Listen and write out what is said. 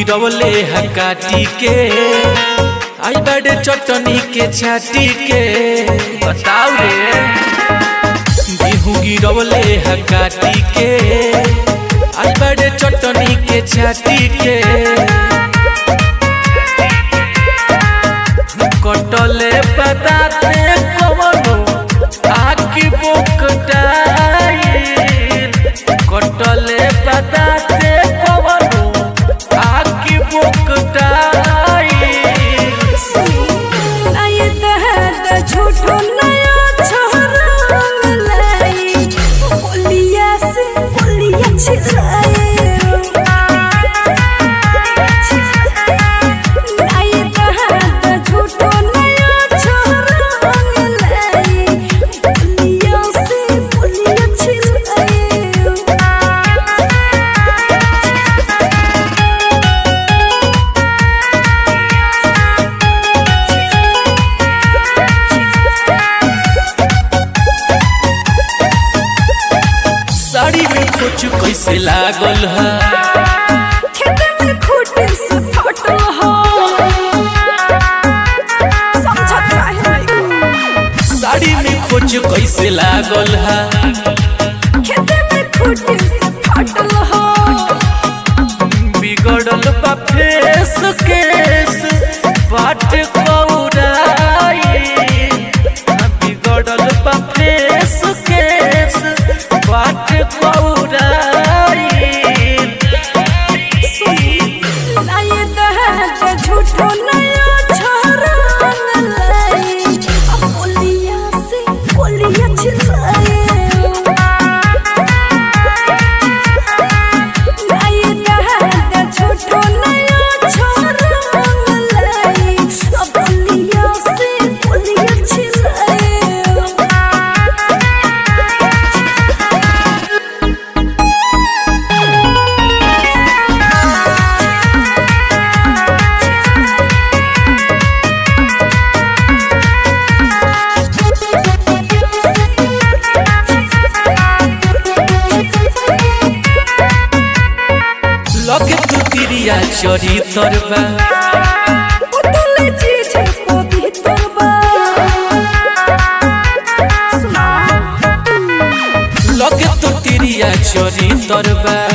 गिरवले हकाटी के आई बड़े चटनी के छाटी के बताओ रे गेहूँ गिरवले हकाटी के आई बड़े चटनी के छाटी के कटले पताते कवनो आकी बुकटाई कटले पताते कवनो आकी बुकटाई नहीं दहर झूठो नया छोरा लाई बोलिया से बोलिया छिलाए नहीं दहर झूठो नया छोरा लाई बोलिया से बोलिया छिलाए साड़ी में कुछ कैसे लागल है खेत में खूटे से फटल हो समझत काहे नहीं साड़ी में कुछ कैसे लागल है खेत में खूटे से फटल हो बिगड़ल बा फेस केस बाट कौराई बिगड़ल बा फेस केस बाट कौराई नहीं दहर झूठो नया छोरा लाई अब बोलिया से बोलिया छिलाए नहीं दहर झूठो नया छोरा लाई अब बोलिया से बोलिया छिलाए लगे तू तिरिया चरी तरबा उतले चीज पवित्र बा सुना लगे तू तिरिया चरी तरबा